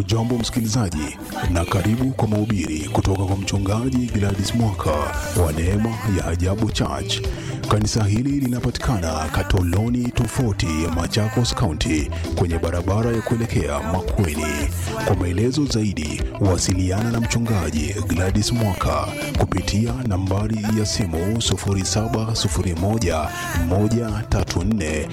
Hujambo msikilizaji, na karibu kwa mahubiri kutoka kwa mchungaji Gladys Mwaka wa Neema ya Ajabu Church. Kanisa hili linapatikana Katoloni tofauti ya Machakos County kwenye barabara ya kuelekea Makueni. Kwa maelezo zaidi, wasiliana na mchungaji Gladys Mwaka kupitia nambari ya simu 0701 134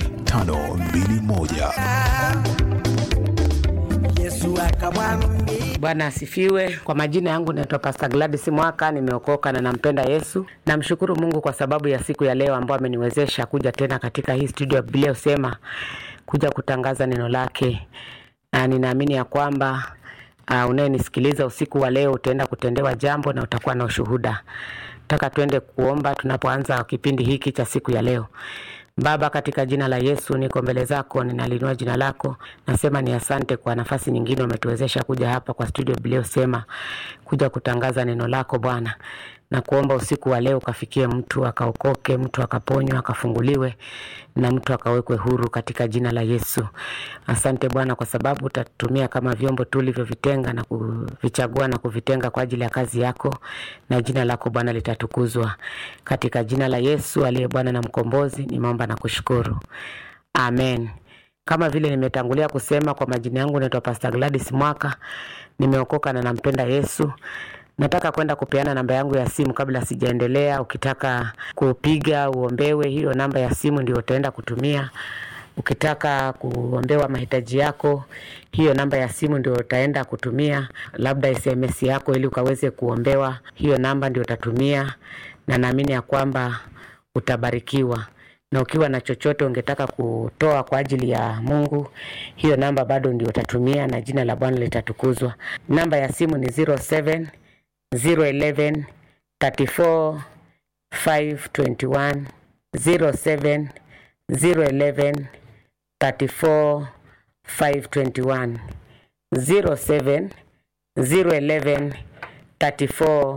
521. Yesu akamwambia Bwana asifiwe. Kwa majina yangu naitwa Pastor Gladys Mwaka, nimeokoka na nampenda Yesu. Namshukuru Mungu kwa sababu ya siku ya leo ambayo ameniwezesha kuja tena katika hii studio ya Biblia Husema kuja kutangaza neno lake, na ninaamini ya kwamba uh, unayenisikiliza usiku wa leo utaenda kutendewa jambo na utakuwa na ushuhuda. Nataka tuende kuomba tunapoanza kipindi hiki cha siku ya leo. Baba, katika jina la Yesu niko mbele zako, ninalinua jina lako, nasema ni asante kwa nafasi nyingine umetuwezesha kuja hapa kwa studio Biblia Husema kuja kutangaza neno lako Bwana, na kuomba usiku wa leo ukafikie mtu akaokoke, mtu akaponywa, akafunguliwe na mtu akawekwe huru katika jina la Yesu. Asante Bwana kwa sababu utatumia kama vyombo tulivyovitenga na kuvichagua na kuvitenga kwa ajili ya kazi yako, na jina lako Bwana litatukuzwa katika jina la Yesu aliye Bwana na mkombozi. Nimeomba na kushukuru, amen. Kama vile nimetangulia kusema, kwa majina yangu naitwa Pastor Gladys Mwaka, nimeokoka na nampenda Yesu. Nataka kwenda kupeana namba yangu ya simu kabla sijaendelea. Ukitaka kupiga uombewe, hiyo namba ya simu ndio utaenda kutumia. Ukitaka kuombewa mahitaji yako, hiyo namba ya simu ndio utaenda kutumia, labda SMS yako ili ukaweze kuombewa, hiyo namba ndio utatumia, na naamini ya kwamba utabarikiwa na ukiwa na chochote ungetaka kutoa kwa ajili ya Mungu, hiyo namba bado ndio utatumia na jina la Bwana litatukuzwa. Namba ya simu ni 07 011 34 521 07 011 34 521 07 011 34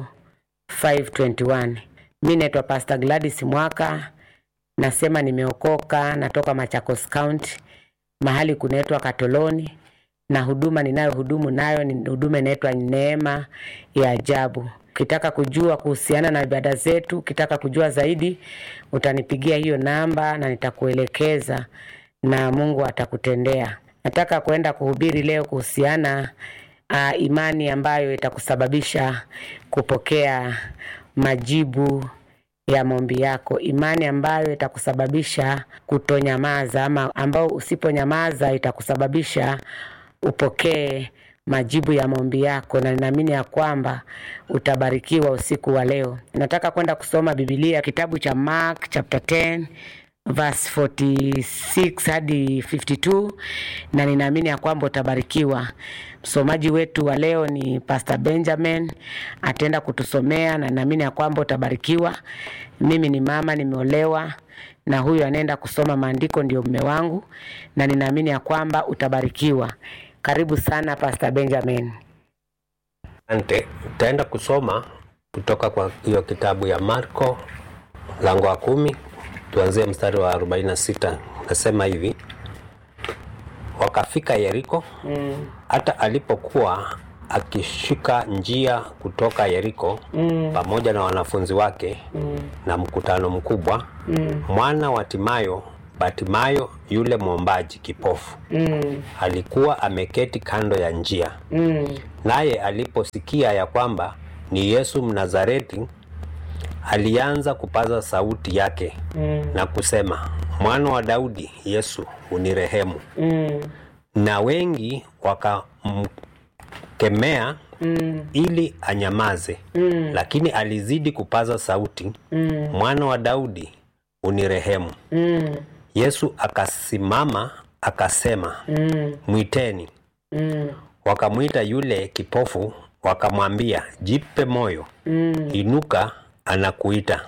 521. Mi naitwa Pastor Gladys Mwaka, nasema nimeokoka, natoka Machakos County, mahali kunaitwa Katoloni, na huduma ninayohudumu nayo ni huduma inaitwa Neema ya Ajabu. Ukitaka kujua kuhusiana na ibada zetu, ukitaka kujua zaidi, utanipigia hiyo namba na nitakuelekeza na Mungu atakutendea. Nataka kwenda kuhubiri leo kuhusiana uh, imani ambayo itakusababisha kupokea majibu ya maombi yako, imani ambayo itakusababisha kutonyamaza, ama ambao usiponyamaza itakusababisha upokee majibu ya maombi yako, na ninaamini ya kwamba utabarikiwa usiku wa leo. Nataka kwenda kusoma Biblia, kitabu cha Mark chapter 10 verse 46 hadi 52, na ninaamini ya kwamba utabarikiwa. Msomaji wetu wa leo ni Pastor Benjamin, ataenda kutusomea na naamini ya kwamba utabarikiwa. Mimi ni mama, nimeolewa na huyu anaenda kusoma maandiko ndio mume wangu, na ninaamini ya kwamba utabarikiwa. Karibu sana Pastor Benjamin. Asante. Utaenda kusoma kutoka kwa hiyo kitabu ya Marko mlango wa kumi, tuanzie mstari wa 46. Nasema hivi: wakafika Yeriko, hata alipokuwa akishika njia kutoka Yeriko pamoja na wanafunzi wake na mkutano mkubwa, mwana wa Timayo, Batimayo yule mwombaji kipofu alikuwa ameketi kando ya njia. Naye aliposikia ya kwamba ni Yesu Mnazareti, alianza kupaza sauti yake na kusema, mwana wa Daudi, Yesu unirehemu. Na wengi wakamkemea ili anyamaze, lakini alizidi kupaza sauti, mwana wa Daudi unirehemu. Yesu akasimama akasema, mwiteni. Wakamwita yule kipofu, wakamwambia, jipe moyo, inuka, anakuita.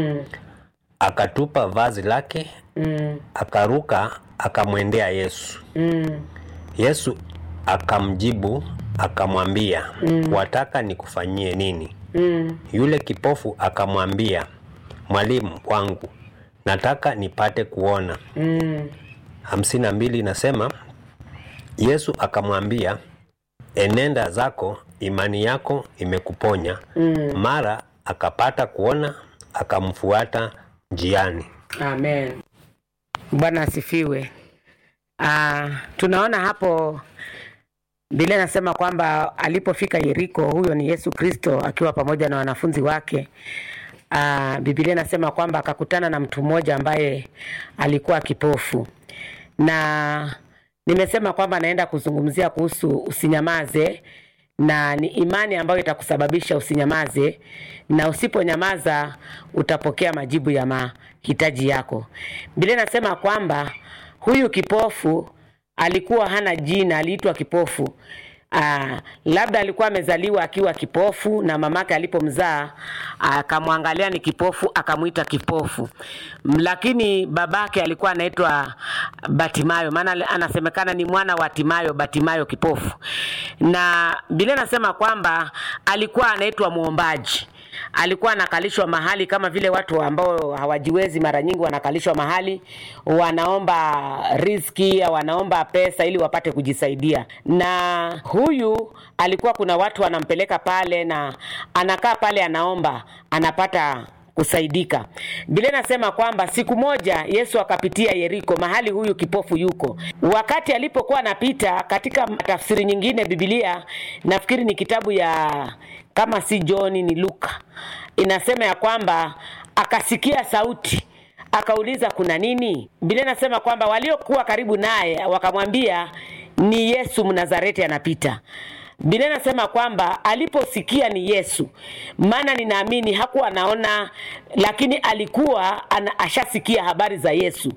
Akatupa vazi lake, akaruka, akamwendea Yesu. Yesu akamjibu akamwambia, wataka nikufanyie nini? Yule kipofu akamwambia, mwalimu wangu, nataka nipate kuona. hamsini na mbili inasema Yesu akamwambia, enenda zako, imani yako imekuponya. mm. Mara akapata kuona, akamfuata njiani. Amen. Bwana asifiwe. Ah, tunaona hapo Biblia inasema kwamba alipofika Yeriko, huyo ni Yesu Kristo akiwa pamoja na wanafunzi wake. Ah, Biblia inasema kwamba akakutana na mtu mmoja ambaye alikuwa kipofu, na nimesema kwamba naenda kuzungumzia kuhusu usinyamaze na ni imani ambayo itakusababisha usinyamaze, na usiponyamaza utapokea majibu ya mahitaji yako. Biblia inasema kwamba huyu kipofu alikuwa hana jina, aliitwa kipofu. Aa, labda alikuwa amezaliwa akiwa kipofu na mamake alipomzaa akamwangalia ni kipofu akamwita kipofu, M- lakini babake alikuwa anaitwa Batimayo, maana anasemekana ni mwana wa Timayo, Batimayo kipofu, na Biblia inasema kwamba alikuwa anaitwa mwombaji alikuwa anakalishwa mahali kama vile watu ambao hawajiwezi mara nyingi wanakalishwa mahali wanaomba riski au wanaomba pesa ili wapate kujisaidia na huyu alikuwa kuna watu wanampeleka pale na anakaa pale anaomba anapata kusaidika. Biblia inasema kwamba siku moja Yesu akapitia Yeriko, mahali huyu kipofu yuko. Wakati alipokuwa anapita, katika tafsiri nyingine Biblia, nafikiri ni kitabu ya kama si John ni Luka, inasema ya kwamba akasikia sauti akauliza kuna nini? Biblia inasema kwamba waliokuwa karibu naye wakamwambia ni Yesu Mnazareti anapita. Biblia inasema kwamba aliposikia ni Yesu, maana ninaamini hakuwa anaona, lakini alikuwa ana, ashasikia habari za Yesu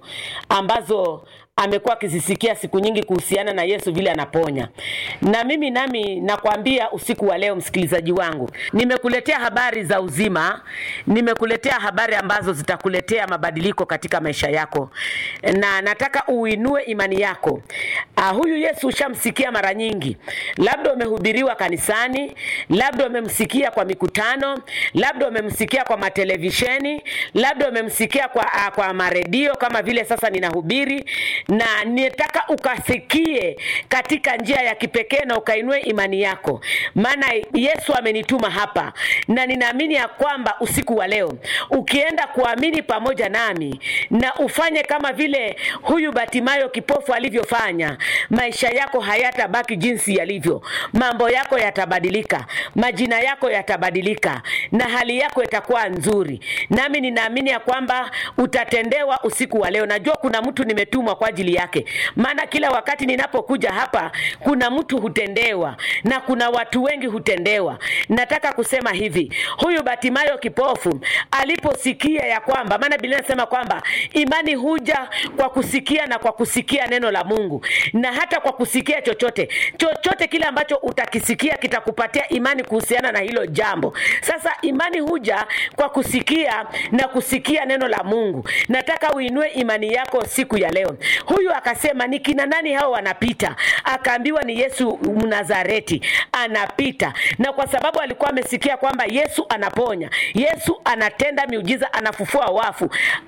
ambazo amekuwa akizisikia siku nyingi kuhusiana na Yesu vile anaponya. Na mimi nami nakwambia usiku wa leo, msikilizaji wangu, nimekuletea habari za uzima, nimekuletea habari ambazo zitakuletea mabadiliko katika maisha yako, na nataka uinue imani yako. Uh, huyu Yesu ushamsikia mara nyingi, labda umehubiriwa kanisani, labda umemsikia kwa mikutano, labda umemsikia kwa matelevisheni, labda umemsikia kwa, uh, kwa maredio kama vile sasa ninahubiri na nitaka ukasikie katika njia ya kipekee na ukainue imani yako, maana Yesu amenituma hapa, na ninaamini ya kwamba usiku wa leo ukienda kuamini pamoja nami na ufanye kama vile huyu Batimayo kipofu alivyofanya, maisha yako hayatabaki jinsi yalivyo. Mambo yako yatabadilika, majina yako yatabadilika, na hali yako itakuwa nzuri. Nami ninaamini ya kwamba utatendewa usiku wa leo. Najua kuna mtu nimetumwa kwa ajili yake, maana kila wakati ninapokuja hapa kuna mtu hutendewa na kuna watu wengi hutendewa. Nataka kusema hivi, huyu Batimayo kipofu aliposikia ya kwamba, maana Biblia inasema kwamba imani huja kwa kusikia na kwa kusikia neno la Mungu, na hata kwa kusikia chochote chochote kile ambacho utakisikia kitakupatia imani kuhusiana na hilo jambo. Sasa imani huja kwa kusikia na kusikia neno la Mungu. Nataka uinue imani yako siku ya leo. Huyu akasema ni kina nani hao wanapita? Akaambiwa ni Yesu Mnazareti anapita, na kwa sababu alikuwa amesikia kwamba Yesu anaponya, Yesu anatenda miujiza, anafufua wafu,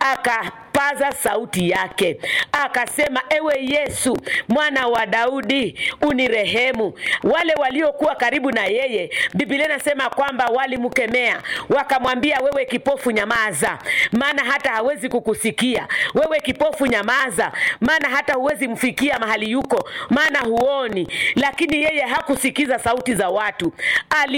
akapaza sauti yake akasema, ewe Yesu mwana wa Daudi unirehemu. Wale waliokuwa karibu na yeye, Biblia inasema kwamba walimkemea, wakamwambia, wewe kipofu, nyamaza, maana hata hawezi kukusikia. Wewe kipofu, nyamaza, maana hata huwezi mfikia mahali yuko, maana huoni. Lakini yeye hakusikiza sauti za watu Ali